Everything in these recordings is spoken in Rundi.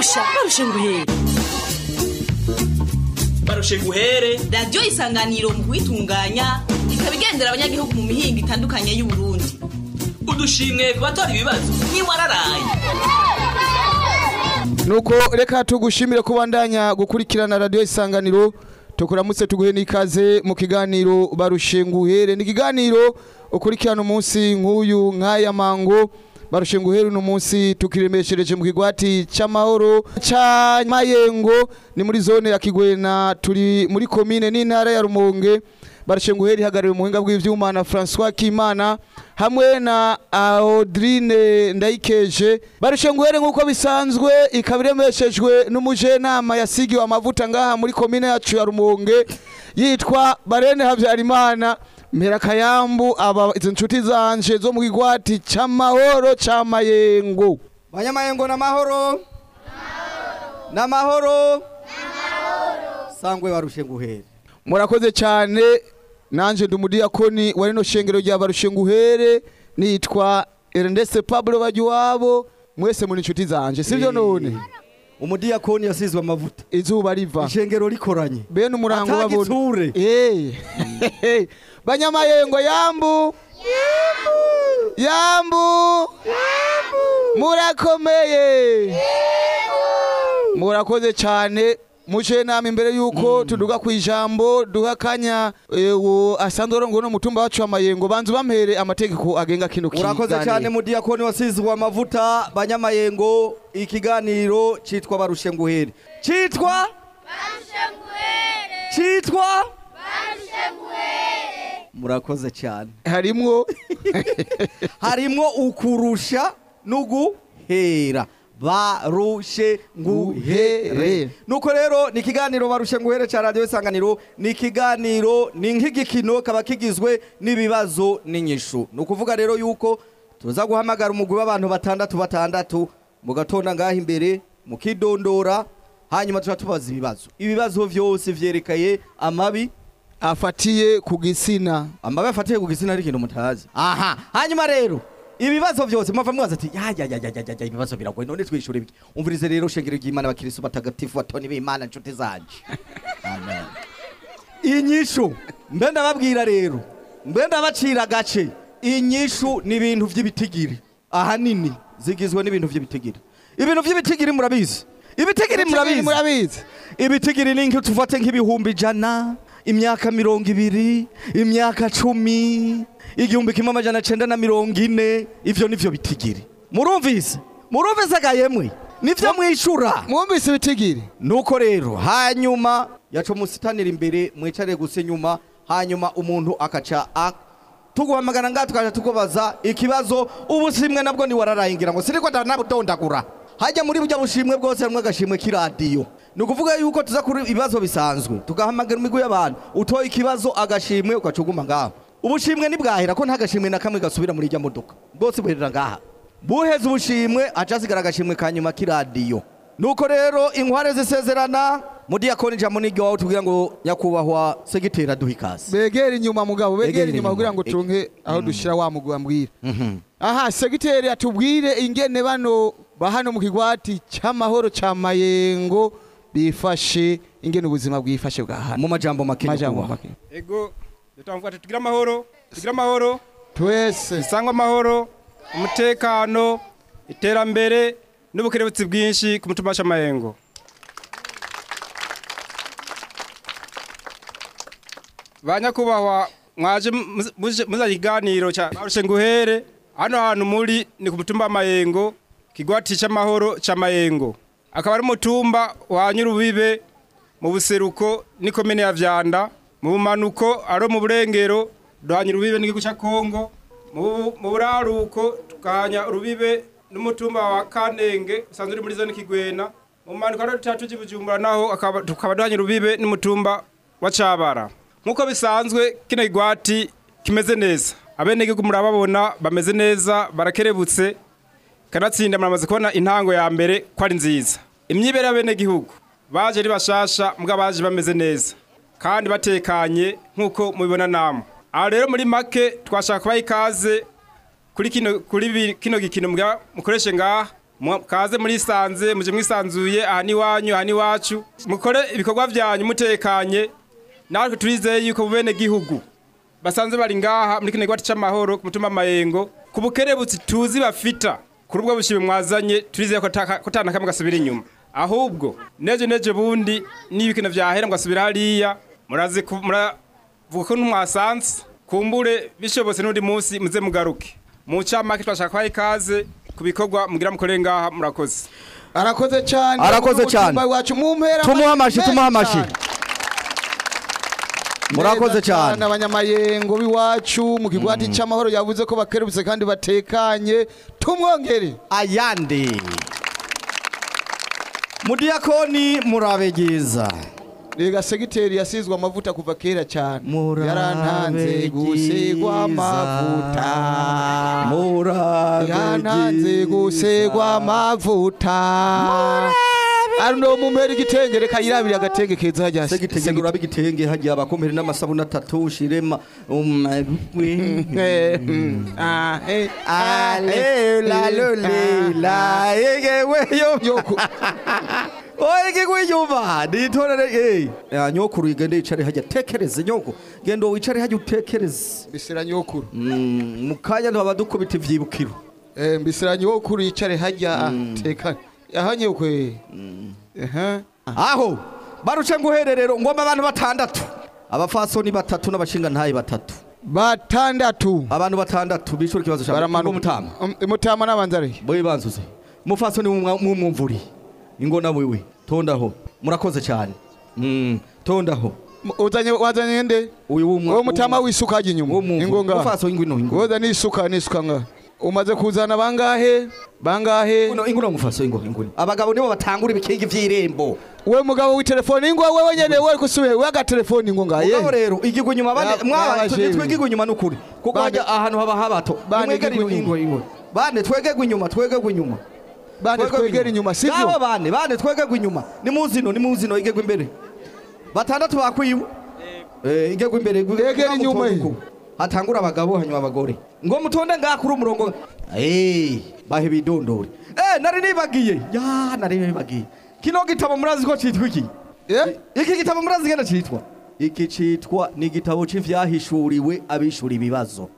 barusha barusha nguhere barushe guhere radiyo isanganiro mu kuyitunganya ikaba igendera abanyagihugu mu mihinga itandukanye y'uburundi udushimwe ku batora ibibazo ntiwararaye nuko reka tugushimire kubandanya gukurikirana radiyo isanganiro tukuramutse tuguhe n'ikaze mu kiganiro barushe nguhere ni ikiganiro ukurikirana umunsi nk'uyu nk'aya mango barushe nguhere uno munsi tukiremeshereje mu kigwati c'amahoro ca mayengo ni muri zone ya kigwena turi muri komine n'intara ya rumonge barushe nguhere ihagarariwe mu buhinga bw'ivyuma na François Kimana hamwe na Audrine Ndayikeje barushe nguhere nk'uko bisanzwe ikaba iremeshejwe n'umujenama yasigiwe amavuta ngaha muri komine yacu ya rumonge yitwa Barene Havyarimana mpera kayambu aba izo nshuti zanje zo mu kigwati c'amahoro ca mayengo banyamayengo n'amahoro n'amahoro sangwe barushe nguhere murakoze cyane nanje ndi umudiyakoni wa rino shengero rya barushe nguhere nitwa Ernest Pablo Bajuwabo mwese muri inshuti zanje sivyo none umudiyakoni yasizwe amavuta izuba riva ishengero rikoranye bene umurango babona Atagitsure. eh banyamayengo yambu yambu murakomeye murakoze cyane muje nama imbere yuko tuduga ku ijambo duha akanya eh, uwo asanzwe arongoye no mutumba wacu w'amayengo banzu bampere amategeko agenga kino urakoze cyane kiganiro. mudiyakoni wasizwe amavuta banyamayengo ikiganiro citwa barushe nguhere citwa citwa murakoze cyane harimwo harimwo ukurusha n'uguhera barushe nguhere Nguhere. nuko rero ni ikiganiro barushe nguhere cya radiyo isanganiro ni ikiganiro ni nk'igikino kaba kigizwe n'ibibazo n'inyishu ni ukuvuga rero yuko tuza guhamagara umugwi w'abantu batandatu batandatu mugatonda ngaho imbere mukidondora hanyuma tuba tubaza ibibazo ibibazo byose vyerekeye amabi afatiye ku gisina amabi afatiye ku gitsina ari ikintu mutazi aha hanyuma rero ibibazo byose mwava mwaza ati ya ya ya ya ya ya ibibazo biragoye none twishure biki umvirize rero shengero ry'Imana abakristo batagatifu batoni b'Imana nshuti zanje amen inyishu mbe ndababwira rero mbe ndabacira agace inyishu ni ibintu vy'ibitigiri ahanini zigizwe n'ibintu vy'ibitigiri ibintu vy'ibitigiri murabizi ibitigiri murabizi murabizi ibitigiri ni nki tufate nk'ibihumbi ijana imyaka mirongo ibiri imyaka cumi igihumbi kimwe amajana cenda na mirongo ine ivyo nivyo bitigiri murumvise murumvise gayemwe nivyo mwishura mwumvise ibitigiri nuko rero hanyuma yaco musitanira imbere mwicare gusa inyuma hanyuma umuntu akaca a- tuguhamagara ngaha tukaja tukubaza ikibazo ubushimwe nabwo ni wararayingira ngo siriko ndanabutondagura hajya muri burya bushimwe bwose hamwe agashimwe k'iradiyo ni ukuvuga yuko tuza kuri ibibazo bisanzwe tugahamagara imigwi y'abantu utoye ikibazo agashimwe ugaca uguma ngaho ubushimwe ntibwahera ko nta gashimwe na kamwe gasubira muri irya modoka bwose buherera ngaha buheze ubushimwe aca hasigara agashimwe ka nyuma k'iradiyo nuko rero inkware zisezerana mudiyakoni ijambo n'iryo wawe tubwira ngo nyakubahwa segiteri aduha ikaze begera inyuma mugabo begera Begera inyuma inyuma. kugira ngo turonke aho dushira wa mugwi bambwira aha segiteri atubwire ingene bano bahano mu kigwati c'amahoro ca mayengo bifashe ingene ubuzima bwifashe bwa hano mu majambo make majambo nyakubahwa. make ego dutavuga ati tugire amahoro tugire amahoro twese dusangwe amahoro umutekano iterambere n'ubukerebutsi bwinshi ku mutima w'amayengo ba nyakubahwa mwaje muz- muje- muzanye ikiganiro cya barushe nguhere hano hantu muri ni ku mutumba w'amayengo kigwati cy'amahoro cy'amayengo akaba ari umutumba wa nyurubibe mu buseruko n'ikomene ya vyanda mu bumanuko ari mu burengero duhanya urubibe n'igihugu cya kongo mu bu- mu buraruko tukahanya urubibe n'umutumba wa kanenge usanzwe uri muri zone kigwena mu bumanuko ari tutatu cy'ibujumbura naho akaba- tukaba duhanya urubibe n'umutumba wa cabara nk'uko bisanzwe kino kigwati kimeze neza abenegihugu murababona bameze neza barakerebutse kanatsinda muramaze kubona intango ya mbere ko ari nziza imyibere y'abenegihugu baje ari bashasha mbwa baje bameze neza kandi batekanye nk'uko mubibona namwe aha rero muri make twashaka kubaha ikaze kuri kino kuri bi- kino gikino mbwa mukoreshe ngaha Mwa- kaze murisanze muje mwisanzuye aha ni wanyu aha ni wacu mukore ibikorwa vyanyu mutekanye natwe turizeye yuko bene gihugu basanzwe bari ngaha muri kino gihwati c'amahoro ku mutumba mayengo ku bukerebutsi tuzi bafita kuri ubwo bushime mwazanye turizeye ko taka- ko tana kamwe gasubira inyuma ahubwo neje neje bundi n'ibikino vyahera ngo asubira hariya murazi ku- muravuga ko ntumwasanze kumbure bishobotse n'undi munsi muze mugaruke mu camake twashaka kwaha ikaze ku bikorwa mugira mukore ngaha murakoze arakoze cyane Arakoze cyane. Umutumba wacu mumpera Tumuhe amashi, menshi tumuhe amashi. cyane. murakoze Neza cyane abanyamayengo b'iwacu mu kigwati cy'amahoro yavuze ko bakerubutse kandi batekanye tumwongere ayandi mudiyakoni murabegeza rega segiteri yasizwe amavuta kuva kera cyane Murabe yarantanze gusigwa byiza. amavuta murabe yantanze gusigwa amavuta ari no mumera igitenge reka yirabire agatenge keza hajya segitenge urabe igitenge hagiye abakomere n'amasabune atatu ushirema Eh, mm, ah, eh, ah, eh, alelalolila egeweyo Yoku. oegewe yumva nitorere eh nyokuru igende yicare hajya tekereze nyoko gendo wicare hajya utekereze mbisira nyokuru Mm, mukanya ntibaba dukubita ivyibukiro Eh, mbisira nyokuru yicare hajya tekane yahanye kwe aha aho baruce nguhererero ngomba abantu batandatu abafasoni batatu n'abashinga ntayi batatu batandatu abantu batandatu bishura ikibazo cyawe baramanuka mutama Um, mutama n'abanzare boye banzuze mufasoni mumwumvuri ingona wiwe tondaho murakoze cyane Mm, tondaho uzanye wazanye nde uyu wumwa uwo mutama wisuka hajya inyuma ingonga mufaso ingwino ingwino woza nisuka nisuka nga umaze kuzana bangahe bangahe ingwino mufaso ingwino ingwino abagabo nibo batangura ibikingi vy'irembo we mugabo w'itelefoni ingo wewe nyene we kusubiye we agatelefoni ngo ngaye Mugabo rero igigwa inyuma Ya- bane mwaba yabajewe. twegigwa inyuma nukuri kuko Bane- hajya ahantu haba habato Bane Nimwegere igigwa ingwe ingwe bane twegegwa inyuma twegegwa inyuma bane twegera inyuma Abo sivyo bane bane twegegwa inyuma ni muzino ni muzino igegwa imbere batandatu bakwiwe eh igegwa imbere Egera inyuma ye. hatangura abagabo hanyuma abagore ngo mutonde ngaha kuri umurongo eh bahe bidondore eh nari nibagiye ya nari nibagiye kino gitabo murazi ko citwa iki eh iki gitabo murazi ngene citwa iki citwa ni igitabo c'ivyahishuriwe abishura ibibazo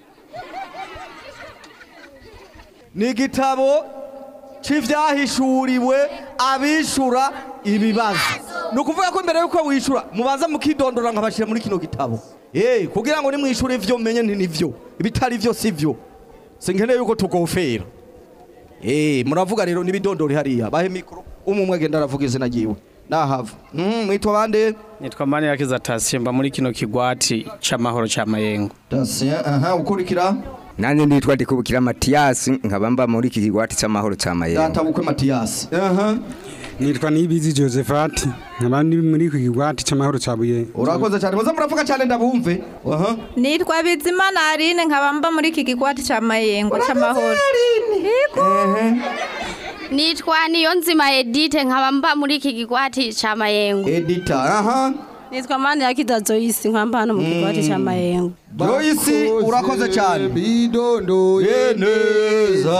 ni igitabo c'ivyahishuriwe abishura ibibazo ni ukuvuga ko mbere yuko wishura mubanza mukidondora nkabashira muri kino gitabo eh kugira ngo nimwishure ivyo menye nti nivyo ibitari vyo sivyo sinkeneye yuko tugofera eh muravuga rero n'ibidondori hariya bahe mikro umwe agenda aravuga izina ryiwe nahava mm, mwitwa bande nitwa manirakiza tasiye mba muri kino kigwati c'amahoro ca mayengo Dasien aha ukurikira nanjye nditwa ndikubukira matiyasi nkaba mba muri iki kigwati cy'amahoro cya mayengo data bukwe Mathias aha nitwa nibizi josephat nkaba ndi muri iki kigwati cy'amahoro cya buye urakoze cyane muze muravuga cyane ndabumve aha nitwa bizimana aline nkaba mba muri iki kigwati ca mayengo c'amahoro Yego. nitwa niyo nzima edite nkaba mba muri iki kigwati ca mayengo editor aha nitwa mani yakida joyce nkamba hano mu kigwati ca mayengo Joyce urakoze cyane bidondoye neza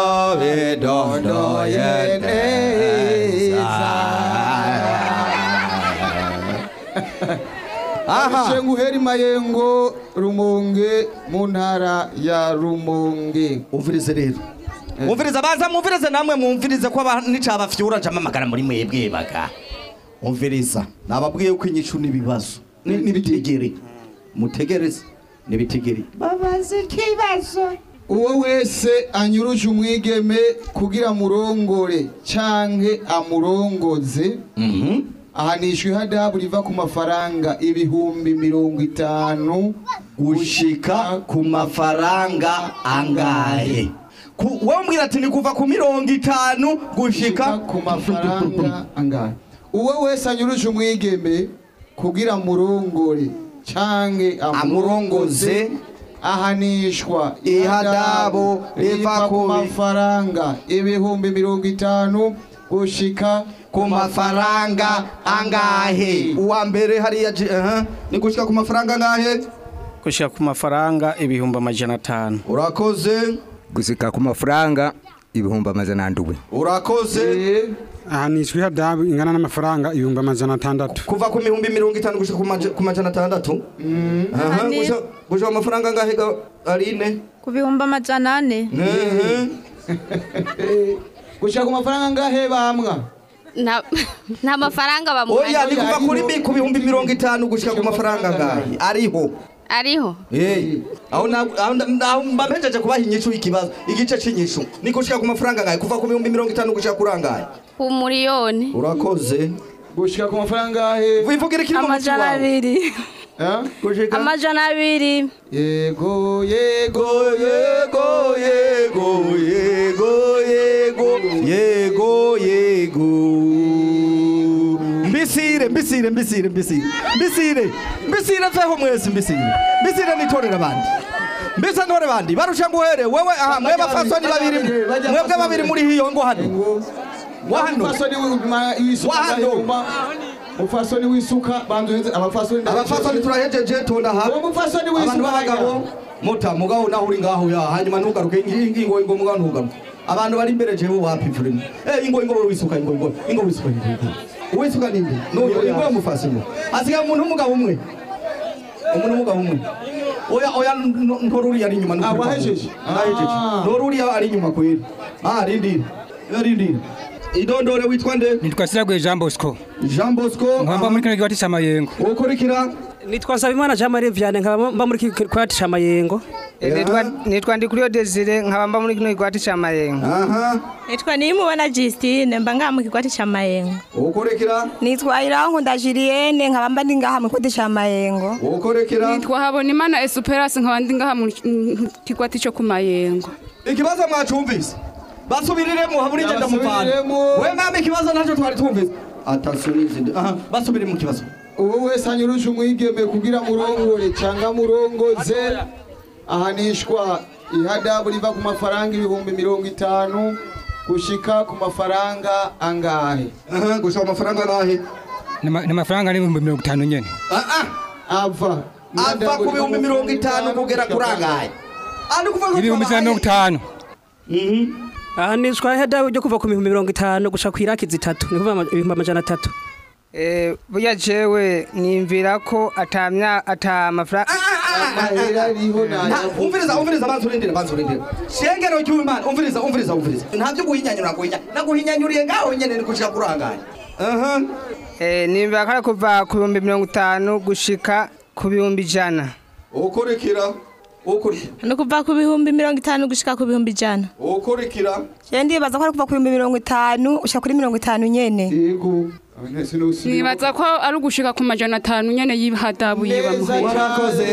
bidondoye aha Shenguheri Mayengo Rumonge mu ntara ya Rumonge umvirize rero umvirize baza mumvirize namwe mumvirize ko nicabafyura njamamagara muri mwebwe baga umviriza nababwiye ko inyishu n'ibibazo ni- nibitegere mutegereze nibitegere babaza ikibazo uwo wese anyuruje umwigeme kugira murongore canke amurongoze ahanishwa ihadabu riva ku mafaranga ibihumbi mirongo itanu gushika ku mafaranga angahe Ku- wowe mbwira ati ni kuva ku mirongo itanu gushika ku mafaranga angahe uwo wese anyuruje umwigeme kugira murongore canke amurongoze ahanishwa ihadabu riva ku ku mafaranga ibihumbi mirongo itanu gushika ku mafaranga angahe uwa mbere hariya ji- aha, ni gushika ku mafaranga angahe gushika ku mafaranga ibihumbi amajana atanu urakoze gusika ku mafaranga ibihumbi amajana ndwi urakoze ahanishwa ihadabu ingana n'amafaranga ibihumbi amajana atandatu kuva ku mihumbi mirongo itanu gushika ku maja- ku majana atandatu aha Ane. gusha- gusha amafaranga angahe ga aline ku bihumbi amajana ane gushaka ku mafaranga angahe bamwa nta nta mafaranga oya bamuha ni kuva kuri mi- ku bihumbi mirongo itanu gushika ku mafaranga angahe ariho ariho Eh, aho na- aho nda- aho mba mpejeje kubaha inyishu y'ikibazo igice c'inyishu ni gushika ku mafaranga angahe kuva ku bihumbi mirongo itanu gushika kuri angahe ku muriyoni urakoze gushika ku mafaranga angahe wivugira ikiri mu mutima amajana wawe abiri gushika amajana abiri yego yego yego yego yego yego yego yego mbisire mbisire mbisire mbisire mbisire mbisire veho mwese mbisire mbisire nitorera abandi mbise ntore bandi barusha nguhere wewe aha mwe bafasoni babiri mwebwe babiri muri hiyo ngo hano wa hano umufasoni w'isuka Wa hano. ndahuma umufasoni w'isuka banzuhenze abafasoni abafasoni turahejeje tonda ha uwo mufasoni abantu w'isuka b'abagabo muta mugabo naho uri ngaho ya hanyuma ntugaruke ingi- ingo ingo mugabo ntugaruke abantu bari imbere jewe wapipfureni eh ingo ingo wisuka ingo ingo ingo wisuka ingo ingo wisuka ninde nuyo ingo mufasoni asigaye umuntu w'umugabo umwe umuntu w'umugabo umwe oya oya n- ntoruri ari inyuma Ah, wahejeje? nahejeje Ah. ntoruri ari inyuma kweli ah rindira rindira idondore witwa nde nitwa siragwe jean bosco Jean Bosco nkaba muri kino kigwati cy'amayengo ukurikira nitwa nsabimana jean marie vianney nkaba mba muri kikwati ca mayengo nitwa ndikuriyo desire nkaba mba muri kino kigwati ca mayengo nitwa nimubona Justine mba ngaha mu kigwati ca mayengo ukurikira nitwa irankunda julienne nkaba mba ndi ngaha mu kigwati ca mayengo ukurikira nitwa habonimana esperance nkaba ndi ngaha mu kigwati cyo ku mayengo ikibazo mwacumvise basubiriremo habura igenda muvana Basubiremo. we mama ikibazo ntacyo twari twumvise atasubize aha basubire mu kibazo uwo wese anyuruje umwigeme kugira murongore cyangwa murongoze ahanishwa ihadabu riva ku mafaranga ibihumbi mirongo itanu gushika ku mafaranga angahe gushika ku mafaranga angahe ni amafaranga n'ibihumbi mirongo itanu nyene ava ava ku bihumbi mirongo itanu kugera kuri angahe ari kuvuga ko ibihumbi ijana na mirongo itanu ahanishwa ihadabu ryo kuva ku bihumbi mirongo itanu gushika ku iraki zitatu ni kuvuga ibihumbi amajana atatu Eh, burya jewe nimvira ko atamya ata mafaranga amahera ariho Nta- umviriza umviriza banza urindire banza urindire shengero cy'imana umviriza umviriza umviriza nta byo guhinyanyura guhinya naguhinyanyuriye ngaho nyene ni gushika kuri angahe aha eh nimvira ko ari kuva ku bihumbi mirongo itanu gushika ku bihumbi ijana ukurikira ukurikira ni kuva ku bihumbi mirongo itanu gushika ku bihumbi ijana ukurikira je ndibaza ko ari kuva ku bihumbi mirongo itanu ushika kuri mirongo itanu nyene yego nibaza ko ari ugushika ku majana atanu nyene y'ihadabu yibamuhaye warakoze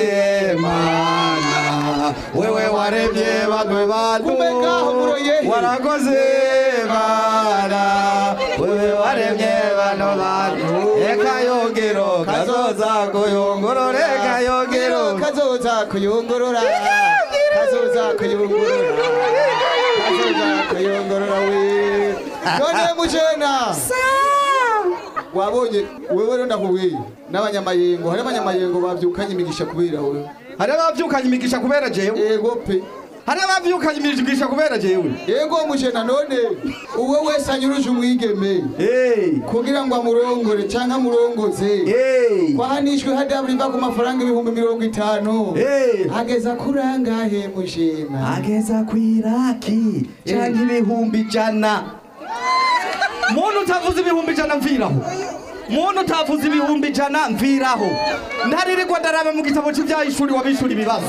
mana wewe waremye banwe bantu warakoze mana wewe waremye bano bantu reka yongero kazoza kuyungurura reka yongero kazoza kuyungurura kazoza kuyungurura kazoza kuyungurura we none mujena wabonye wewe rero ndakubwiye n'abanyamayengo hari abanyamayengo bavyukanye imigisha kubera wewe hari abavyukanye imigisha kubera jewe yego pe hari abavyukanye imigisha kubera jewe yego mujena none uwe wese anyuruje umwigeme kugira ngo amurongore canke amurongoze kwahanishwe hadabu riva ku mafaranga ibihumbi mirongo itanu ageza kuri angahe mujena ageza ku iraki canke ibihumbi ijana muntu utavuze ibihumbi ijana mviraho muntu utavuze ibihumbi ijana mviraho ntaririrwa ndaraba mu gitabo cy'ibyahishuri wabishura ibibazo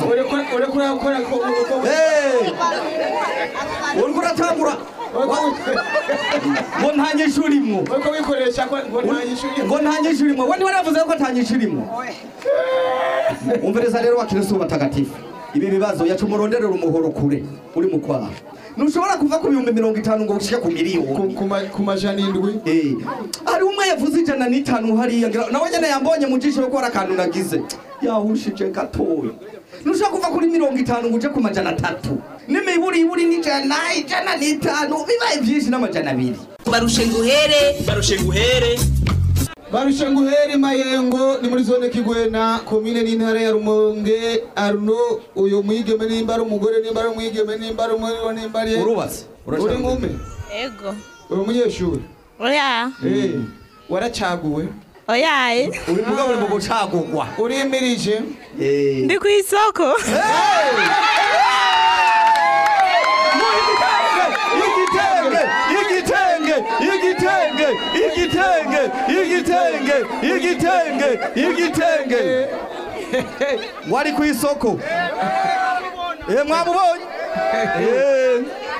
uriko uratangura ngo nta nyishu urimwo ngo nta nyishu urimwo we ntiwaravuze ko nta nyishu urimwo umviriza rero wa kristo batagatifu ibi bibazo yaca umurondera umuhoro kure uri mu kwaha ntushobora kuva ku bihumbi mirongo itanu ngo ushike ku miliyoni ku majana indwi hari umwe yavuze ijana n'itanu hariya ngira nawe nyene yambonye mu jisho ko hari akantu nagize yahushije gatoya ntushobora kuva kuri mirongo itanu ngo uje ku majana atatu n'imiburiburi n'ijana ijana n'itanu bibaye byinshi n'amajana abiri barushe nguhere barushe nguhere barushe nguhere mayengo ni muri zone kigwena komine n'intara ya rumonge aruno uyu mwigeme nimba ari umugore nimba ari umwigeme nimba ari umuriro nimba ari urubatse uri nkumi ego uri umunyeshuri oya Eh, waracaguwe oyaye uri mugabo uri mu gucagurwa urimirije ndi ku isoko igitenge igitenge igitenge igitenge igitenge igitenge igitenge wari ku isoko eh mwamubonye Eh.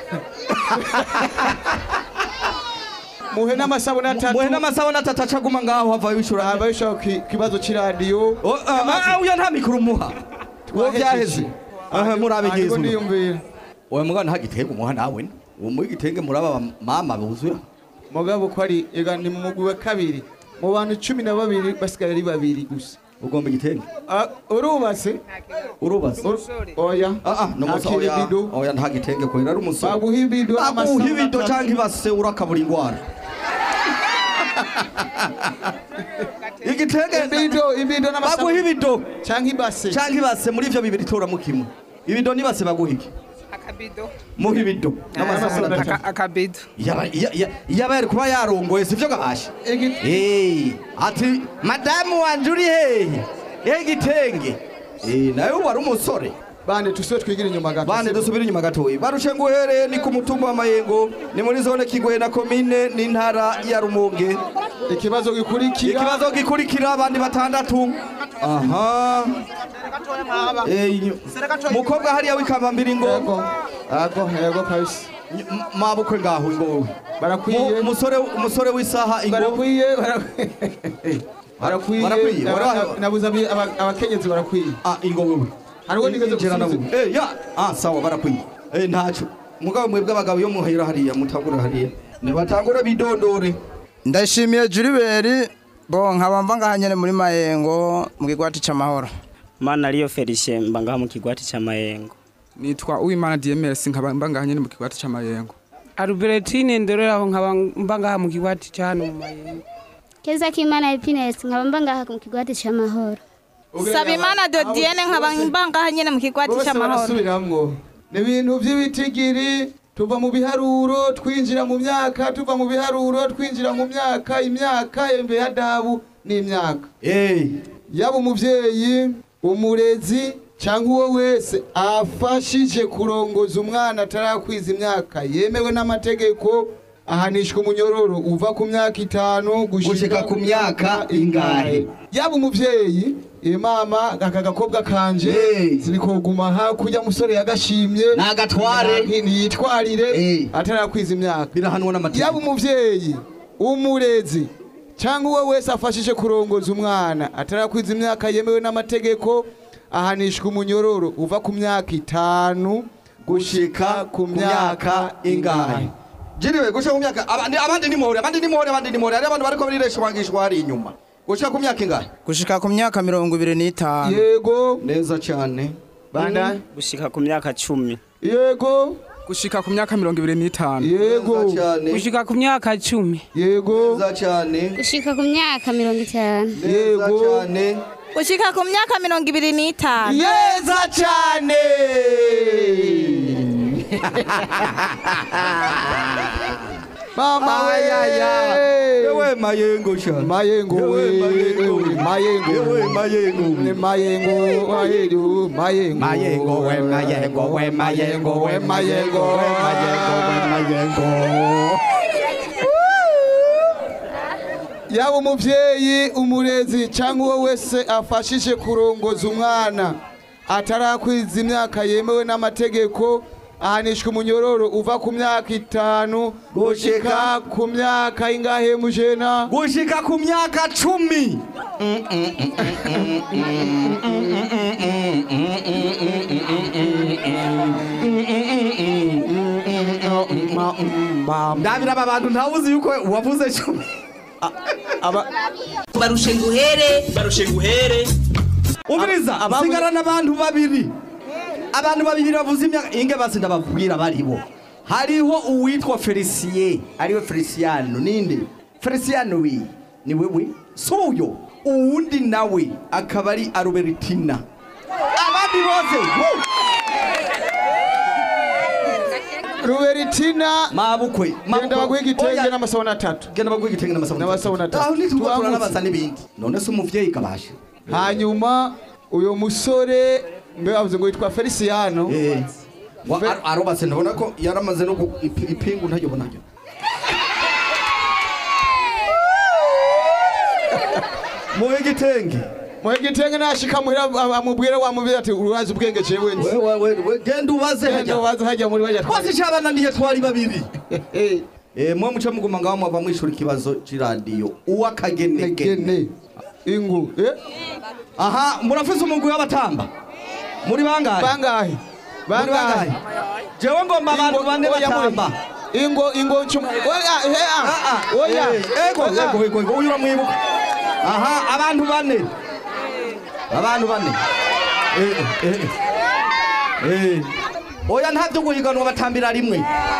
muhe n'amasabune atatu muhe n'amasabune atatu acaguma ngaho hava wishura hava wishura ku kibazo c'iradiyo uya nta mikoro umuha uwo byaheze aha murabe Ariko ngizo ndiyumvira oya mugabo nta gitenge umuha nawe uwo muri gitenge muraba mama buzuye mugabo ko ari ega ni mu mugwi wa kabiri mu bantu cumi na babiri basigaye ari babiri gusa ugomba igitenge Ah, urubatse urubatse oya ah ah no musa Ntakiri oya ibido. oya nta gitenge ko ari umusore baguha ibido baguha ibido canke ibase urakabura ingwara igitenge ibido ibido baguha ibido canke ibase canke ibase muri ivyo bibiri toramo kimwe ibido n'ibase baguha iki muha ibido n'amasabune atatu akabido Yaba- iya- iya- yaba yari kuba yarongoye sivyo gabasha Eh, ati madamu wanje uri hehe Eh, igitenge Eh, nawe wari umusore bane tusubire twigire inyuma gato bane dusubire inyuma gatoyi barushe nguhere ni ku mutumba wa mayengo ni muri zone kigoye na komine n'intara ya rumonge ikibazo gikurikira ikibazo gikurikira abandi batandatu aha Eh, inyo- mukobwa hariya w'ikambambiri ngo Ago, yego kabisa. mabukwe ngaho ngo barakwiye umusore umusore w'isaha ingo barakwiye barakwiye Barakwiye, Aba- bara- nabuze abi- aba- abakenyezi barakwiye ah ingo wewe hariho nigeze Injira na gusubiza wewe. Eh, ya ah sawa barakwiye eh ntaco mugabo mwebwe abagabo yo muhera hariya mutangura hariya nibatangura bidondore ndashimiye Juliberi bo nkaba mva ngaha nyene muri Mayengo mu kigwati c'amahoro mana ariyo Felicien mba ngaha mu kigwati c'amayengo nitwa uwimana DMS nkaba mba ngaha nyene mu kigwati c'amayengo Albertine ndoreraho nkaba mba ngaha mu kigwati ca hano mu mayengo keza k'imana happiness nkaba mba ngaha mu kigwati c'amahoro sabimana dodienne nkaba mba ngaha nyene mu kigwati bose c'amahoro barasubiramwo ni ibintu by'ibitigiri tuva mu biharuro twinjira mu myaka tuva mu biharuro twinjira mu myaka imyaka embe ya dabu n'imyaka yaba umuvyeyi umurezi cyangwa uwo wese afashije kurongoza umwana atarakwiza imyaka yemewe n'amategeko ahanishwa umunyororo uva ku myaka itanu gushika ku myaka ingahe yaba umuvyeyi eh, mama aka gakobwa kanje zirikoguma hakurya musore yagashimye Nagatware. Nti- ntiyitwarire atarakwiza imyaka birahanwa n'amategeko yaba umuvyeyi umurezi cyangwa uwo wese afashije kurongoza umwana atarakwiza imyaka yemewe n'amategeko ahanishwa umunyororo uva ku myaka itanu gushika ku myaka ingahe jiriwe gushika ku myaka abandi abandi ni muhore abandi ni muhore abandi ni muhore hari abantu bariko biriresha wangishwa hari inyuma gushika ku myaka ingahe gushika ku myaka mirongo ibiri n'itanu yego neza cyane banda gushika ku myaka cumi yego gushika ku myaka mirongo ibiri n'itanu yego gushika ku myaka cumi yego neza cyane gushika ku myaka mirongo itanu neza cyane gushika ku myaka mirongo ibiri n'itanu yeza cyane mama we yewe mayengo cyane mayengo we ewe, mayengo yewe mayengo ne mayengo mayengo mayengo mayengo we mayengo we mayengo we mayengo we mayengo we mayengo yaba umuvyeyi umurezi cyangwa uwo wese afashije kurongoza umwana atarakwiza imyaka yemewe n'amategeko ahanishwa umunyororo uva ku myaka itanu gushika ku myaka ingahe mujena gushika ku myaka cumi ndabira aba bantu ntawuzi yuko wavuze cumi barushe nguhere barushe nguhere umviriza sigarana abantu babiri abantu babiri bavuze imyaka inge basi ndababwira baribo hariho uwitwa felicien ariwe feliciano ninde feliciano wi ni wewe suyo uwundi nawe akaba ari arubertina abandi bose wu! Ruberitina mabukwe genda baguhe igitenge Oya. n'amasabune atatu genda baguhe igitenge n'amasabune n'amasabune atatu aho nituba Tuwambutse. turanabaza n'ibindi none se umuvyeyi kabasha hanyuma uyo musore mbe bavuze ngo yitwa Feliciano Wa- ar- arubatse ndabona ko yaramaze no ku- ipi- ipingu ntayobona ryo muhe igitenge muhe igitenge nashika muhira amubwire wamubwira ati urazi ubwenge jewe nzi genda ubaze genda ubaze hajya muri bajya twose cabananiye twari babiri Eh, mwe muca muguma ngaho mwava mwishura ikibazo c'iradiyo uwakagenegene ingu eh? aha murafise umugwi w'abatamba muri bangahe bangahe Muri bangahe jewe ngomba abantu bane Oya, muri- batamba ingo ingo ncuma oya he ah oya Eh, ego Oya. ego ego ego uyu uramwibuka aha abantu bane abantu bane Eh, eh, eh. Eh. oya nta byo guhiganwa batambira rimwe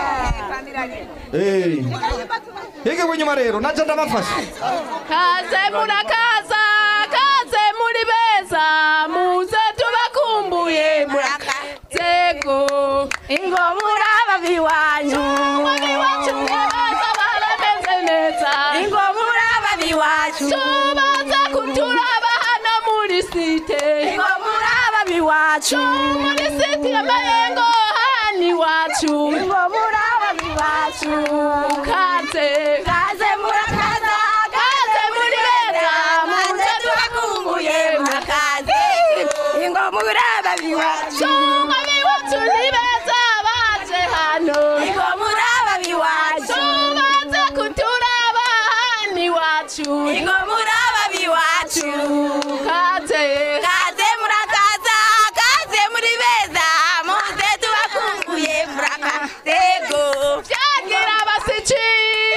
Eh. hige inyuma rero naje ndabafasha kaze murakaza kaze muri beza muze tubakumbuye murakazego ingo muraba biwanyu biwacu beza barameze neza ingo muraba biwacu tubaza kuturaba hano muri site ingo muraba biwacu muri site ya mayengo hani wacu ingo muraba biwacu kaze kaze murakaza kaze muri beza muze tubakumbuye murakaze ingo muraba biwacu ingo biwacu ni beza baje hano ingo muraba biwacu baze kuturaba hani wacu ingo muraba biwacu kaze kaze murakaza kaze muri beza muze tubakumbuye murakazego byagira abasiki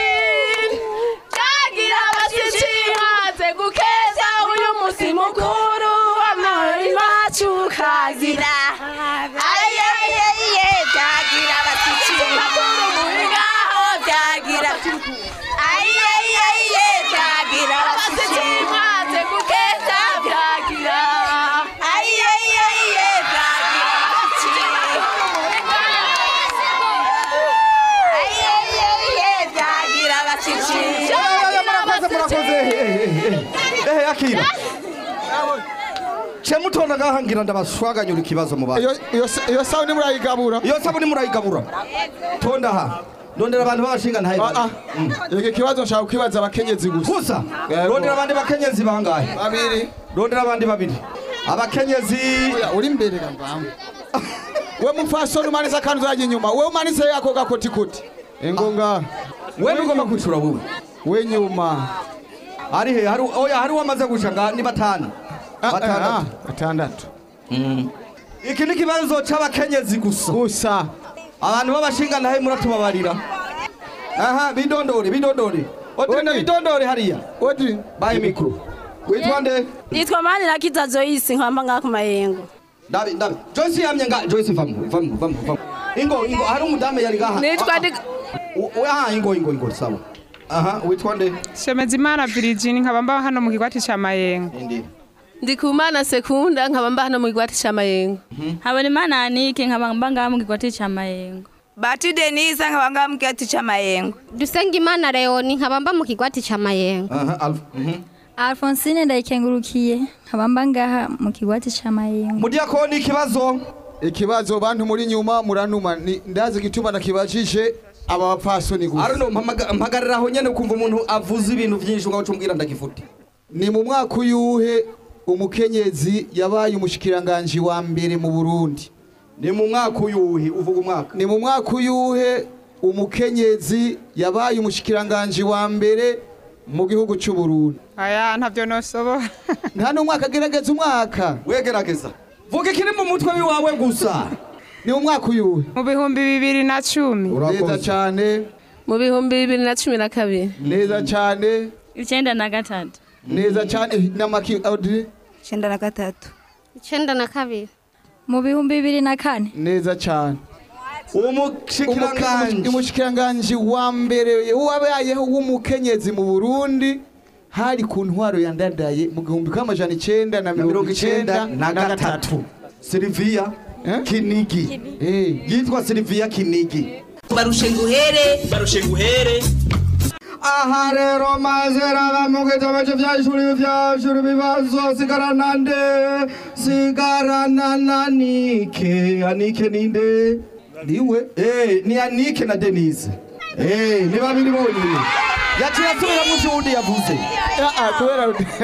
byagira abasiki haze gukeza uyu musi mukuru w'amahoro iwacu kagira ayeyeye byagira abasiki makuru muri ngaho byagira ayeyeye byagira abasiki haze gukeza byagira ayeyeye byagira abasiki ayeyeye byagira abasiki Oya, murakoze murakoze Eh, eh, eh. eh akira ce mutonda ngaha ngira ndabashwaganyura ikibazo mu bantu iyo sabuni murayigabura iyo sabuni murayigabura tonda aha ndondera abantu b'abashinga ntaye iki kibazo nshaka kwibaza abakenyezi gusa gusa rondera abandi bakenyezi bangahe babiri rondera abandi babiri abakenyezi uri imbere gambamba we mupfasoni umanitse akantu uzajya inyuma we umanitse ako gakotikoti ingo ngaha we ntugomba kwicura wowe we nyuma ari he hari oya hari uwamaze gusha nga ni batanu batandatu batandatu iki ni ikibazo c'abakenyezi gusa gusa abantu b'abashinga ntahe muratubabarira aha bidondore bidondore odrina bidondore hariya odi baye mikro witwa nde nitwa mani na kita joyce nkamba ngaha ku mayengo ndabi ndabi joyce yamye nga joyce vamu vamu vamu vamu ingo ingo hari umudamu yari gaha Nitwa Ah, Dig- ah. U- u- aha ingo ingo ingo sawa aha witwa nde Shemezimana Virgin nkaba mba hano mu kigwati ca Mayengo. ndikumana sekunda nkaba mba hano mu kigwati ca mayengo habonimana anike nkaba mba ngaha mu kigwati ca mayengo bati denisa nkaba ngaha mu kigwati ca mayengo dusengimana leoni nkaba mba mu kigwati ca mayengo aha alf mhm alfonsine ndayikengurukiye nkaba mba ngaha mu kigwati ca mayengo mudiakoni ikibazo ikibazo bantu muri nyuma muranuma ni- ndazi igituma nakibajije aba bapfasoni gusa arino mpamaga- mpagarara aho nyene ukumva umuntu avuze ibintu vyinshi ugaca umbwira ndagifute ni mu mwaka uyuhe umukenyezi yabaye umushikiranganji wa mbere mu Burundi ni mu mwaka uyuhe uvuga umwaka ni mu mwaka uyuhe umukenyezi yabaye umushikiranganji wa mbere mu gihugu cy'u Burundi Aya ntavyo nosobora. nta n'umwaka agerageza umwaka wegerageza vuga ikiri mu mutwe wiwawe gusa ni mu mwaka uyuhe Mu bihumbi bibiri na cumi. neza cyane mu bihumbi bibiri na cumi na kabiri neza cyane icyenda na gatatu neza cyane n'amaki Audrey icyenda na gatatu icenda na kabiri mu bihumbi bibiri na kane neza cyane umushikiranganji umushikiranganji wa mbere wabayeho w'umukenyezi mu Burundi hari ku ntwaro yandadaye mu gihumbi k'amajana icenda na mirongo icenda na gatatu Silvia Kinigi yitwa Silvia Kinigi barushe nguhere barushe nguhere aha rero maze raba mu gitabo cy'ibyashuri byashuri ibibazo sigarana nde sigarana na nike anike ninde niwe eh ni anike na denise eh ni babiri bonyine yaciye asubira mu cyundi yavuze kubera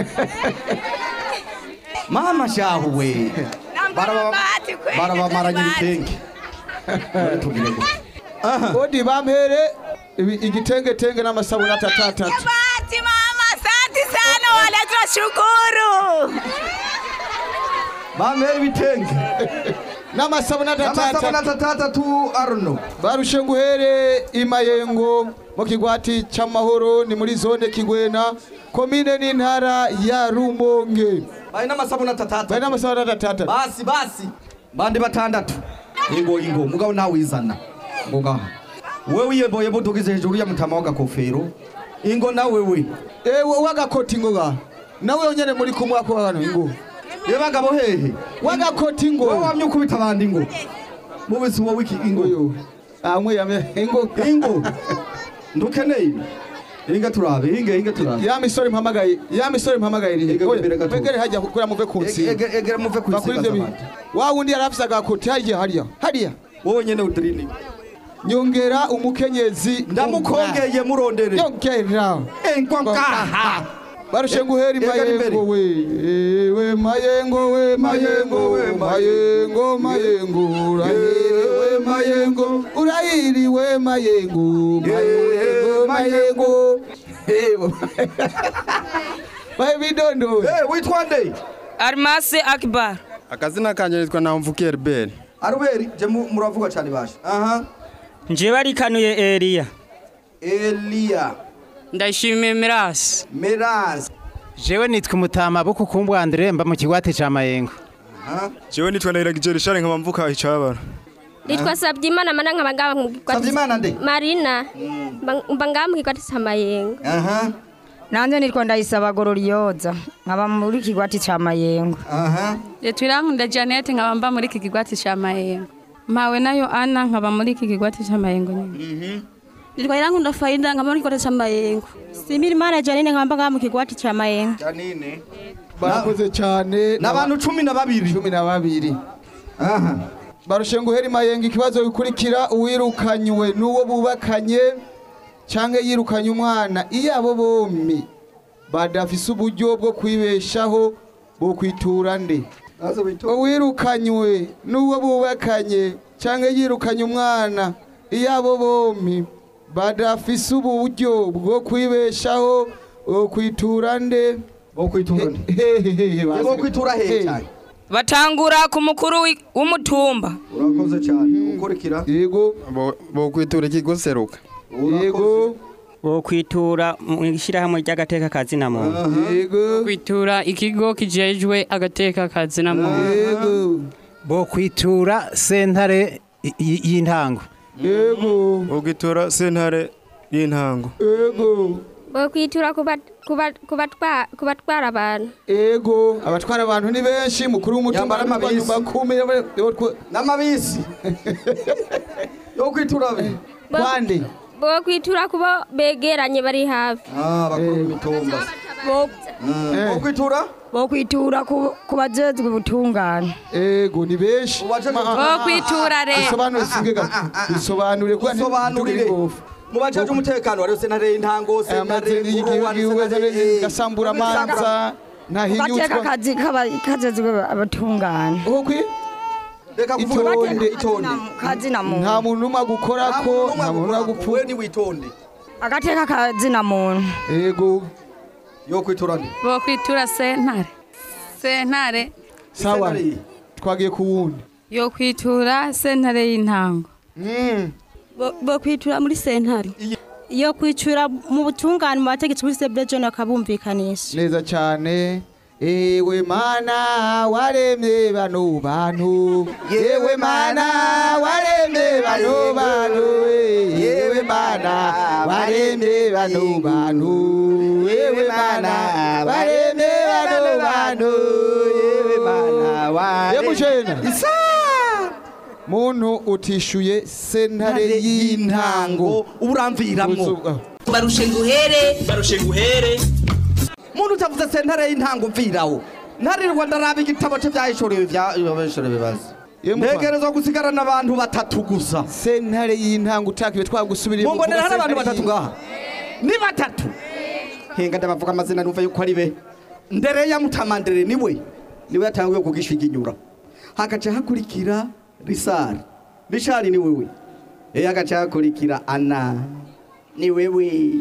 mama shahu we baraba barabamaranye ibitenge tugire gutya odi bampere ibi- igitengetenge n'amasabuni atatatatu Bahati mama, asante sana wale tunashukuru. bampere ibitenge n'amasabuni N'amasabuni atatatatu arno barushe nguhere imayengo mu kigwati c'amahoro ni muri zone kigwena komine n'intara ya rumonge bari n'amasabuni atatatu bari n'amasabuni atatatu basi basi bandi batandatu ingo ingo mugabo nawe wizana ngo ngaha wewe wiyemboye mudugize hejuru ya mutama w'agakofero ingo nawe we ewe wagakoti ngo ngaha nawe yonyene muri kumwe ako hano ingo ye bagabo hehe wagakoti ngo wewe wamye ukubita abandi ingo mubisi wowe iki ingo amwe yame ingo ingo ndukeneye inga turabe inge inge turabe ya misore mpamagaye ya misore mpamagaye iri Ege imbere gato. begere hajya kukura muve ku nsi Ege- egera muve ku bakuri nsinga ibyo z'abandi. bintu wa wundi yari afise agakoti hagiye hariya hariya wowe nyene udirini nyongera umukenyezi ndamukongeye murondere nyongera engwa ngaha barushe nguhera imayengo we we mayengo we mayengo we mayengo mayengo urahiriwe mayengo urahiriwe mayengo mayengo mayengo bahe bidondo witwa nde Armase Akbar. akazina kanje nitwa namvukiye Herbert aruberi je mu- muravuga cyane basha aha Njewe arikanuye Elia. Elia. Ndashimiye Miras. Miras. jewe nitwa umutama buku kumbwa Andre mba mu kigwati ca Mayengo jewe nitwa Ndahiragiye Richard nkaba mvuka icabara Nitwa Sabyimana mana nkaba ngaba mu kikwati. Sabyimana nde? Marina. Mba- Mba ngaba mu kikwati ca Mayengo. aha nanje nitwa ndayisaba gororiyoza nkaba muri kigwati ca mayengo aha Yetwirankunda Janet nkaba mba muri iki kigwati ca Mayengo. Mpawe nayo Ana nkaba muri iki kigwati ca Mayengo nyine. Nitwa Irankunda Faida nkaba muri kigwati ca Mayengo. Simira Imana Janine nkaba mba ngaha mu kigwati ca Mayengo. Janine. barakoze cyane n'abantu cumi na babiri cumi na babiri aha barushe nguhera imayengo ikibazo bikurikira uwirukanywe n'uwo bubakanye cyangwa yirukanye umwana iyo abo bombi badafise uburyo bwo kwibeshaho bwo kwitura nde uwirukanywe n'uwo bubakanye cyangwa yirukanye umwana iyo abo bombi badafise uburyo bwo kwibeshaho bwo kwitura nde bwo kwitura nde bwo kwitura hehe cyane Batangura ku mukuru wi- w'umutumba. urakoze cyane ukurikira yego bo kwitura ikigo seruka yego Bo kwitura mu ishyirahamwe ry'agateka kazina muntu. yego Kwitura ikigo kijejwe agateka kazi na muntu. bo kwitura sentare i- i- y'intango yego bo kwitura sentare y'intango yego Bo kwitura kuba kuba kubatwa kubatwara abantu. ego abatwara abantu ni benshi mukuru w'umutumba Yambara amabisi. bakumi n'amabisi yo kwitura be kwande Bo kwitura kuba begeranye bari hafi. ah bakuru b'imitumba bo bo kwitura bo kwitura ku ku bajejwe ubutungane ego ni benshi Bo kwitura re. bisobanure singega bisobanure kuba Bisobanurire. mu bajeje umutekano wari sentare y'intango sentare nkuru wari sentare gasambura amanza gateka ntahinyuzwa kazi kaba kajejwe abatungane reka kuvuga itonde itonde kazi na muntu nta muntu umwe agukora ko nta muntu umwe agupfu we ni witonde agateka kazi na muntu ego yo kwitura nde Bo kwitura sentare. Sentare sawa twagiye ku wundi yo kwitura sentare y'intango. Bo- Bo kwitura muri sentare. Iyo kwicura mu butungane mu bategetsi muri Sebrejo nakabumvikanisha. neza cyane ewe mana waremye bano bantu yewe mana waremye bano bantu yewe mana waremye bano bantu yewe mana waremye bano bantu yewe mana waremye isa muntu utishuye sentare y'intango uramviramwo barushe nguhere barushe nguhere muntu utavuze sentare y'intango mvirawo ntarirwa ndaraba igitabo cye byahishuriwe byahishuriwe bibazo ntegerezwa gusigarana abantu batatu gusa sentare y'intango utakiwe twagusubiriye mumbonera hari abantu batatu ngaha ni batatu henga ndabavuga amazina numva yuko ari be ndereya mutamandere niwe niwe yatanguye kugisha inyura hagaca hakurikira risari rishari ni wewe eya hagaca hakurikira ana ni wewe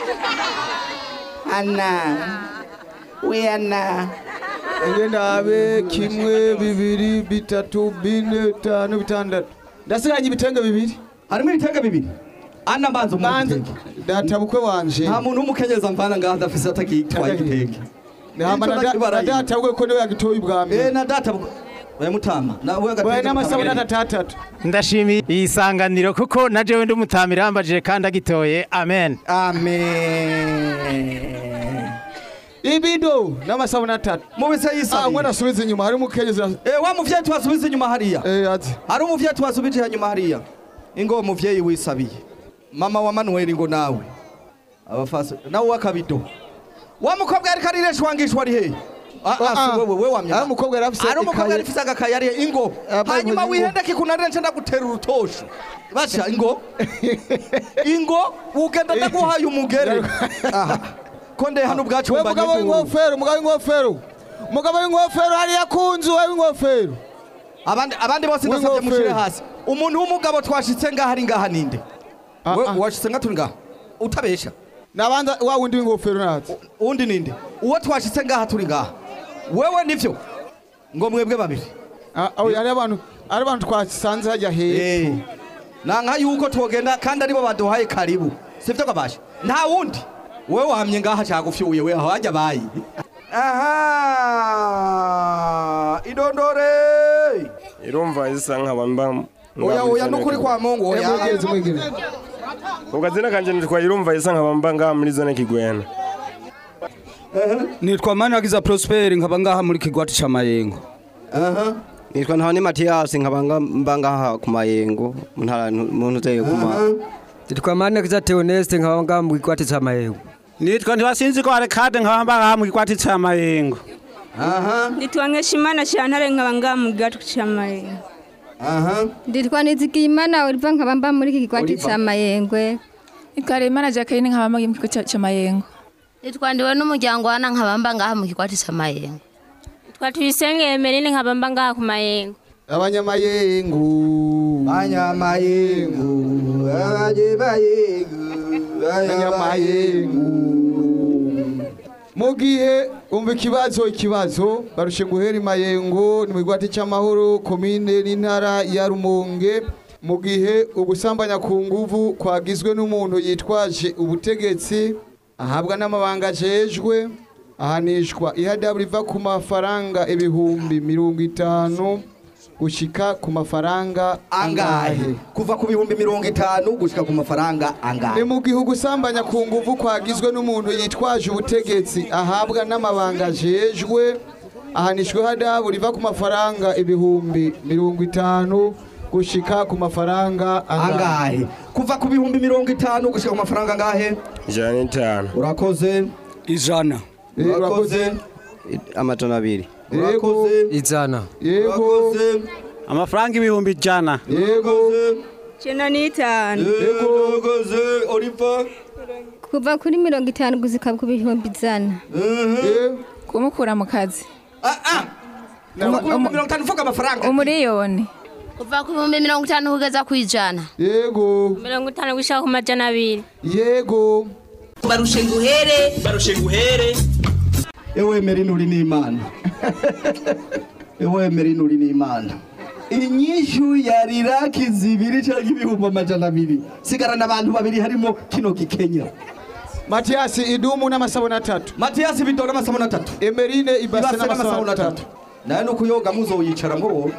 ana we ana ndabe kimwe bibiri bitatu bine bitanu bitandatu ndasiganye ibitenge bibiri harimo ibitenge bibiri ana mbanza umuntu data bukwe wanje nta muntu w'umukenyeza mvana ngaha adafise atakitwaye igitenge Hama na da- na data bukwe ko niwe yagitoye ubwa mbere eh na data bukwe oya mutama nawe Oya, n'amasabune atatatu ndashimiye iyi sanganiro kuko na jewe ndi umutamira yambajije kandi agitoye amen amen ibido n'amasabune atatu mubise yisabiye ah mwana asubiza inyuma hari umukenyezi eh wa muvyeyi twasubiza inyuma hariya eh ati hari umuvyeyi twasubije inyuma hariya ingo muvyeyi wisabiye mama wa Manuel ngo nawe abafasa nawe wakabido wa mukobwa yari kariresha wangishwa ari he Ah, ah, si wewe wewe wamya ari umukobwa yari afise ari umukobwa ikaye. yari afise agakaye ari ingo Yambaye hanyuma impuzu wihendeke kunarira nce ndagutera urutosho basha ingo ingo ugenda ndaguhaye umugere aha konde hano ubwacu we mugabo w'ingofero mugabo w'ingofero mugabo w'ingofero hariya ku nzu we w'ingofero abandi abandi bose ndasabye mushire hasi umuntu w'umugabo twashitse ngaha ari ngaha ninde we washitse nga turi ngaha utabesha nabanza wa wundi w'ingofero natse uwundi ninde uwo twashitse ngaha turi ngaha wewe nivyo ngo mwebwe babiri ari abantu ari abantu twasanze hajya hepfo nanka yuko twogenda kandi aribo baduhaye karibu sivyo kabasha nta wundi wewe wamye ngaha cyagufyuye we aho hajya bayi aha idondore irumva isa nkaba mba oya oya nukuri kwa Mungu oya mwegereze mwegereze ukazina kanje nitwa irumva isa nkaba mba ngaha muri zone kigwena nitwa managiza prosper nkaba ngaha muri kigwati ca mayengo nitwa ntahane matiyasi nkaba nga- mba ngaha ku mayengo mu ntara mu ntuzeye ku ma nitwa managiza teoneste nkaba ngaha mu kigwati ca mayengo nitwa ntibasinzi ko arekade nkaba mba ngaha mu kikwati ca mayengo nitwa nkeshimana shantare nkaba ngaha mu gatu ca mayengo nditwa nizigiyimana oliva nkaba mba muri iki kigwati Oliver. ca mayengwe Ikaremana Jacqueline nkaba mba mu kigo ca ca mayengo nitwa ndiwe n'umuryango wana nkaba mba ngaha mu kigwati ca mayengo twa tuyisenge emeline nkaba mba ngaha ku mayengo abanyamayengu abanyamayengu abanyamayengu abanyamayengu mu gihe umva ikibazo ikibazo barushe guhera imayengo ni mu kigwati cy'amahoro komine n'intara ya rumonge mu gihe ugusambanya ku nguvu kwagizwe n'umuntu yitwaje ubutegetsi ahabwa n'amabanga ajejwe ahanishwa ihadabu riva ku mafaranga ibihumbi mirongo itanu gushika ku mafaranga angahe kuva ku bihumbi mirongo itanu gushika ku mafaranga angahe ni mu gihugu usambanya ku nguvu kwagizwe n'umuntu yitwaje ubutegetsi ahabwa n'amabanga ajejwe ahanishwe hadabu riva ku mafaranga ibihumbi mirongo itanu gushika ku mafaranga angahe kuva ku bihumbi mirongo itanu gushika ku mafaranga angahe ijana n'itanu urakoze ijana urakoze amajana abiri urakoze ijana yego amafaranga ibihumbi ijana yego cenda n'itanu urakoze oliva kuva kuri mirongo itanu guzika ku bihumbi ijana kumukura mu kazi kuva ku bihumbi mirongo itanu uvuga amafaranga umuriyoni kuva ku bihumbi mirongo itanu kugeza ku ijana yego mirongo itanu gushika ku majana abiri yego barushe nguhere barushe nguhere ewe merino uri n'imana ewe merino uri n'imana inyishu yari raki zibiri cyangwa ibihumbi amajana abiri sigarana abantu babiri harimo kino gikenya matiyasi idumu n'amasabune atatu matiyasi bido n'amasabune atatu emerine ibase ibase n'amasabune n'amasabune atatu atatu nawe no kuyoga muzoyicara ngo woge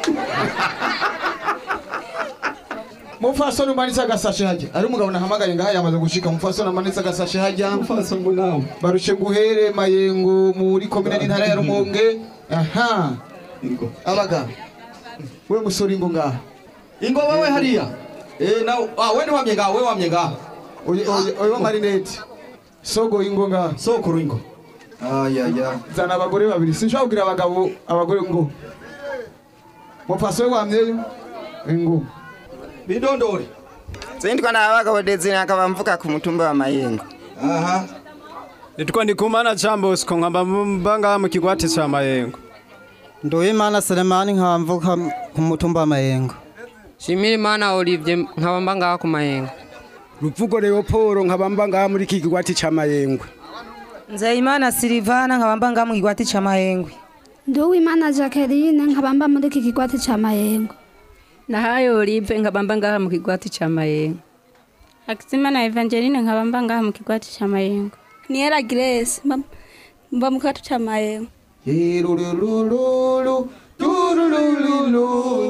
mufasoni umanitse agasashe hajya ari umugabo nahamagaye ngaha yamaze gushika mufasoni amanitse agasashe hajya mufasoni nawe barushe guhere mayengo muri komine n'intara ya rumonge aha abaga we musore ingo ngaha ingo wewe hariya eh na ah wewe wamye ngaho wewe wamye ngaho oyo marinete sogo ingo ngaho sokuru ingo aya ya zana abagore babiri sinshobora kugira abagabo abagore ngo mupfaswe wamyeyo ingo bidondore sindikwa na abagabo dezini akaba mvuka ku mutumba wa mayengo aha nitwa ndikumana chambosco nkaba mbanga mu kigwati cha mayengo nduwimana selemani nkaba mvuka ku mutumba wa mayengo shimira imana olivier nkaba mba ngaha ku mayengo ruvugo leoporo nkaba mba ngaha muri iki kigwati ca mayengwe nzeyimana silivana nkaba mba ngaha mu kigwati ca mahengwe nduwimana jacqueline nkaba mba muri iki kigwati ca mayengo nahayo olive nkaba mba ngaha mu kigwati ca mayengo hakizimana evangeline nkaba mba ngaha mu kigwati ca mayengo niyera grace mba- mba mu kigwati ca mayengo Tirulululu, turulululu,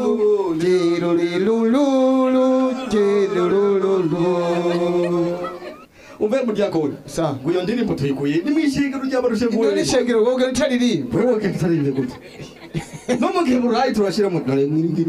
tirulululu, tirulululu. umve muryakoni sa guyo ndirimbo tuyikuye ni mwishingiro ry'abarushe Iryo ni ishengero wowe ritaririmba wewe kitaririmbe gute no mu gihe burayi turashira mu dore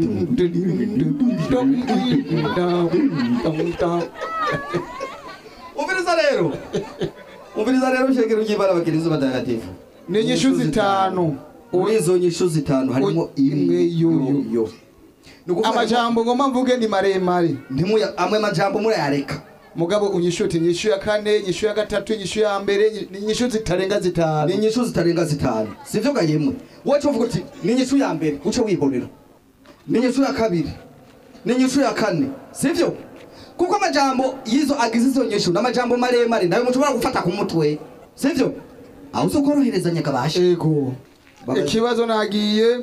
umviriza rero umviriza rero ishengero ry'ibara abakiriza batagatifu ni inyishu zitanu muri izo nyishu zitanu harimo imwe yoyo amajambo ngoma mvuge ni maremare ntimuya amwe majambo murayareka mugabo unyishuti inyishu ya kane inyishu ya gatatu inyishu ya mbere ni inyishu zitarenga zitanu ni inyishu zitarenga zitanu sivyo gayemwe wowe uvuga uti ni inyishu ya mbere uce wihorera ni inyishu ya kabiri ni inyishu ya kane sivyo kuko amajambo yizo agize izo nyishu n'amajambo maremare nayo mushobora gufata ku mutwe sivyo aho uzokoroherezanya kabasha ego ikibazo nagiye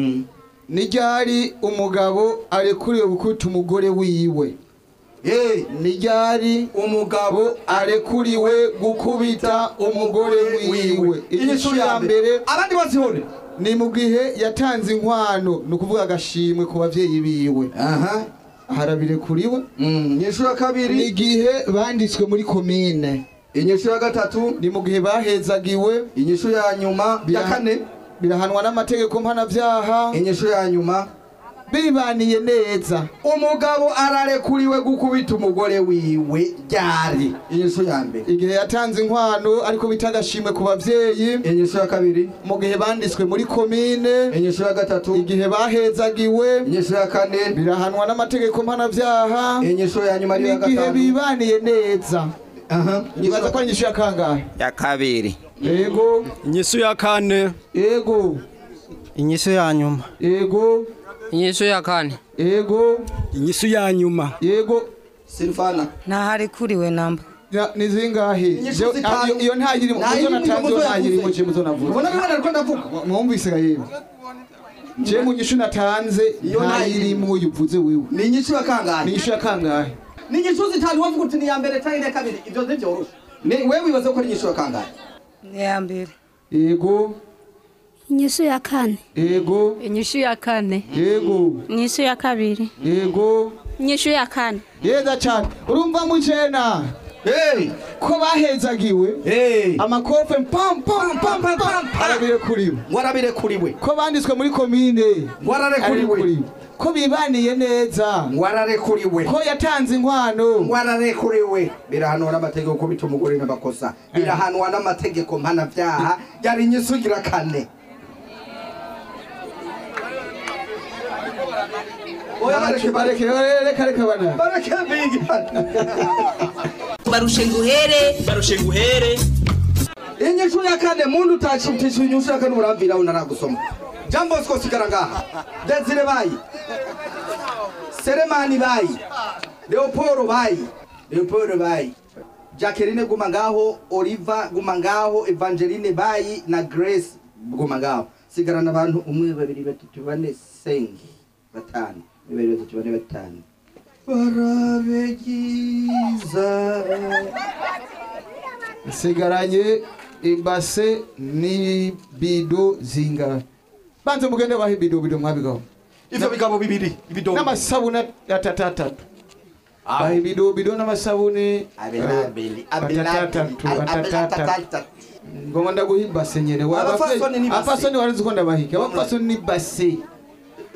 ni ryari umugabo arekuriwe gukubita umugore wiwe ni ryari umugabo arekuriwe gukubita umugore wiwe inyishu ya mbere abandi bazihore ni mu gihe yatanze inkwano ni ukuvuga agashimwe ku bavyeyi biwe aha harabirekuriwe inyishu ya kabiri ni igihe banditswe muri komine inyishu ya gatatu ni mu gihe bahezagiwe inyishu ya nyuma ya kane birahanwa n'amategeko mpanavyaha inyishu ya nyuma bibaniye neza umugabo ararekuriwe gukubita umugore wiwe ryari inyishu ya mbere igihe yatanze inkwano ariko bita agashimwe ku bavyeyi inyishu ya kabiri mu gihe banditswe muri komine inyishu ya gatatu igihe bahezagiwe inyishu ya kane birahanwa n'amategeko mpanavyaha inyishu ya nyuma ariyo ya n'igihe gatanu bibaniye neza aha nibaza ko ari inyishu ya kangahe ya kabiri yego inyishu ya kane yego inyishu ya nyuma yego inyishu ya kane yego inyishu ya nyuma yego silvana ntaharekuriwe namba Ya, ni zingahe Inyishu Je- zitanu. ah, iyo- iyo ntayirimo Nta muzo yirimo, natanze muzo iyo yavuze. ntayirimo je muzo navuze ubona bimwe nariko ndavuga mwumvise ga yewe je mu nyishu natanze Iyo ntayirimo uyivuze wiwe ni inyishu ya kangahe ni inyishu ya kangahe ni inyishu zitanu wavuga uti ni iya mbere canke iya kabiri ivyo ntivyoroshe ni wewe wibaza ko ari inyishu ya kangahe ni iya mbere yego inyishu ya kane yego inyishu ya kane yego inyishu ya kabiri yego inyishu ya kane yeza cyane urumva mujena hey ko bahezagiwe hey amakofe pam pam pam pam pam arabirekuriwe warabirekuriwe ko banditswe muri komine wararekuriwe ko bibaniye neza wararekuriwe ko yatanze inkwano wararekuriwe birahanwa n'amategeko kubita umugore n'amakosa birahanwa n'amategeko mpanavyaha yari inyishu igira kane Oya, bareke, bareke, reka reka bana bareke bigi barushe nguhere barushe nguhere inyishu ya kane muntu utacisha inyishu ya kane uramvira unaragusoma jean bosco sigara ngaha desire bayi seremani bayi leoporo bayi leoporo bayi jacqueline guma ngaho oliva guma ngaho evangeline bayi na grace guma ngaho sigarana abantu umwe babiri batatu bane sengi batanu umwe babiri batatu bane batanu barabegiza nsigaranye ibase n'ibido zingahe banze mugende baha ibido bido mwabigaho ivyo bigabo bibiri ibidombo n'amasabune atatatatu baha ibido bido n'amasabune Abelabeli, atatatatu abelabeli, atatatatu ngoma ndaguha ibase nyene Abafasoni ni base. abafasoni warizi ko ndabahika abafasoni ni base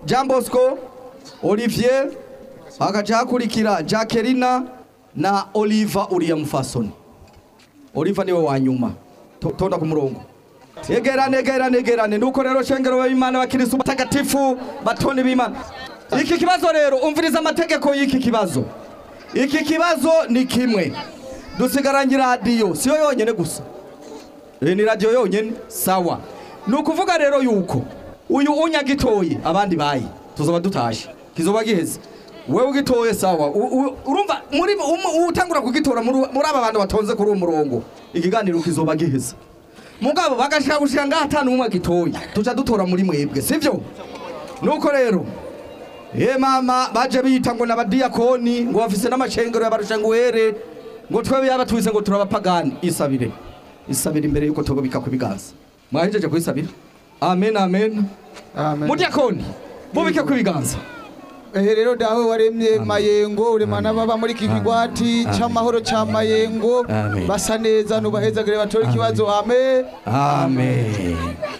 jean bosco olivier hagaca hakurikira jacquelina na oliva uriya mufasoni oliva niwe wa nyuma To- tonda ku murongo egerane egerane egerane nuko rero shengero b'imana bakirisitu batagatifu batoni b'imana iki kibazo rero umviriza amategeko y'iki kibazo iki kibazo ni kimwe dusigaranye radiyo siyo yonyine gusa iyi ni radiyo yonyine sawa ni ukuvuga rero yuko uyu unyagitoye abandi bayi tuzaba dutashe kizoba giheze wewe ugitoye sawa U- u- urumva muri um- utangura kugitora muri muri aba bantu batonze kuri uwo murongo ikiganiro kizoba giheze mugabo bagashaka gushika ngaha atanu umwe agitoye tuca dutora muri mwebwe sivyo nuko rero ye mama baje bita ngo n'abadiyakoni ngo bafise n'amacengero y'abarushanguhere ngo twebe yabatwise ngo turabapagani isabire isabire imbere yuko tugobika ku biganza mwahejeje kuyisabira amen amen mudiyakoni mubike ku biganza ehe rero dawe waremye mayengo uremana baba muri iki kigwati c'amahoro ca mayengo Amen. basa neza nubahezagire batore ikibazo amen amen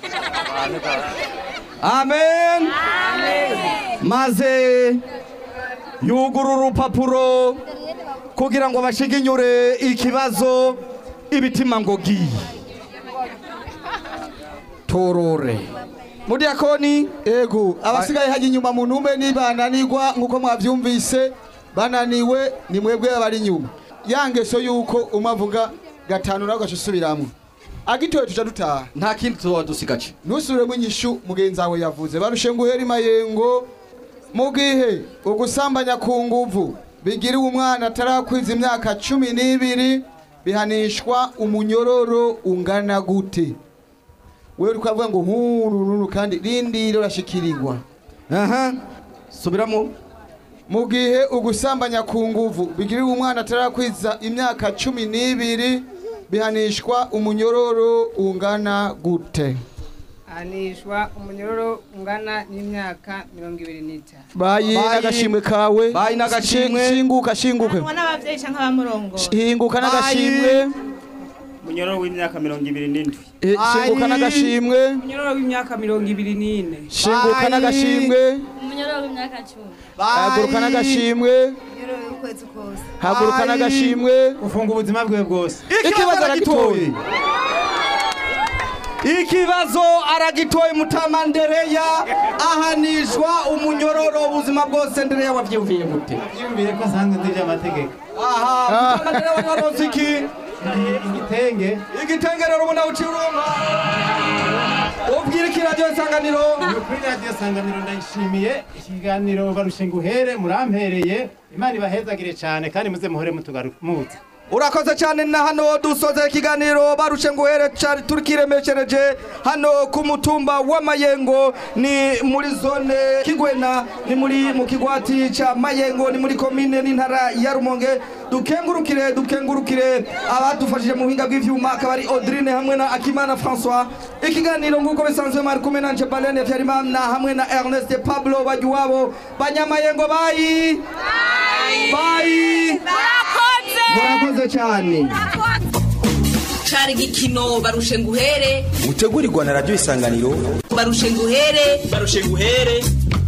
amen maze yugura urupapuro kugira ngo bashiginyure ikibazo ibitima ngo gi torore mudiyakoni ego abasigaye hajya inyuma mu ntume nibananirwa nk'uko mwavyumvise bananiwe ni mwebwe abari inyuma ya ngeso yuko umwe avuga gatanu nawe ugaca usubiramwo agitoye tuca dutaha nta kindi tuzoba dusigaje ntusubiremo inyishu mugenzi wawe yavuze barushe nguhera imayengo mu gihe ugusambanya ku nguvu bigiriwe umwana atarakwiza imyaka cumi n'ibiri bihanishwa umunyororo ungana gute wewe uriko avuga ngo nkurururu kandi rindiro rashikirirwa aha subiramo mu gihe ugusambanya ku nguvu bigiriwe umwana atarakwiza imyaka cumi n'ibiri bihanishwa umunyororo ungana gute hanishwa umunyororo ungana n'imyaka mirongo ibiri n'itanu bayi n'agashimwe kawe bayi n'agashimwe. Shi- shinguka shinguke n'abavyeyi canke abamurongo hinguka n'agashimwe munyororo w'imyaka mirongo ibiri n'indwi Eh, shinguka n'agashimwe umunyororo w'imyaka mirongo ibiri n'ine shinguka n'agashimwe umunyororo w'imyaka cumi haguruka n'agashimwe umunyororo w'ukwezi kose haguruka n'agashimwe ufunga ubuzima bwe bwose ikibazo aragitoye ikibazo aragitoye mutama ndereya ahanishwa umunyororo ubuzima bwose ndereya wavyumviye gute byumviye ko nsanzwe ndije amategeko aha mutama ndereya wanyorose iki igitenge igitenge rero ubona uciye uronka ubwira iki radiyo isanganiro kuri radiyo sanganiro ndayishimiye ikiganiro barushe nguhere murampereye imana ibahezagire cyane kandi muze muhore mutugarutse urakoze cyane na hano dusoza ikiganiro barushe nguhere cyari turikiremeshereje hano ku mutumba w'amayengo ni muri zone kigwena ni muri mu kigwati ca mayengo ni muri komine n'intara ya rumonge dukengurukire dukengurukire abadufashije mu buhinga bw'ivyuma akaba ari Audrine hamwe na Akimana François ikiganiro nguko bisanzwe mari kumwe nanje Balene Vyarimana hamwe na Ernest Pablo bajuwabo banyamayengo bayi bayi murakoze cyane cari igikino barushe nguhere gutegurirwa na radiyo isanganiro barushe nguhere barushe nguhere